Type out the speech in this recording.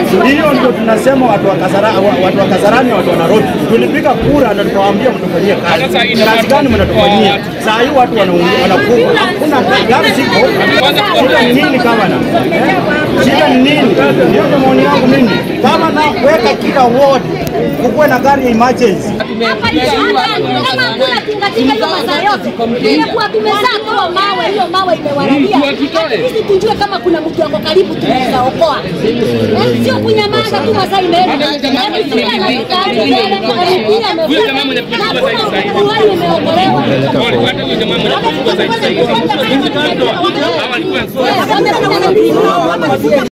Hiyo ndio tunasema watu wa Kasarani, watu wa Kasarani, watu wa Nairobi. Tulipiga kura na tukawaambia mtufanyie kazi. Kazi gani mnatufanyia? Saa hii watu wanaumia, wanakufa. Hakuna gari ziko. Shida ni nini gavana? Eh? Shida ni nini? Ndio ndio maoni yangu mimi. Kama na weka kila ward kukuwe na gari ya emergency. Hapa nje hata kama hakuna tingatinga hiyo masaa yote, ingekuwa tumezaa toa mawe, hiyo mawe imewaradia. Sisi tujue kama kuna mtu wako karibu, tunaweza okoa, Eh, sio kunyamaza tu masaa imeenda. Yaani pia anafika hadi mbele, alipia amefika, na hakuna uhai umeokolewa. Wamefanya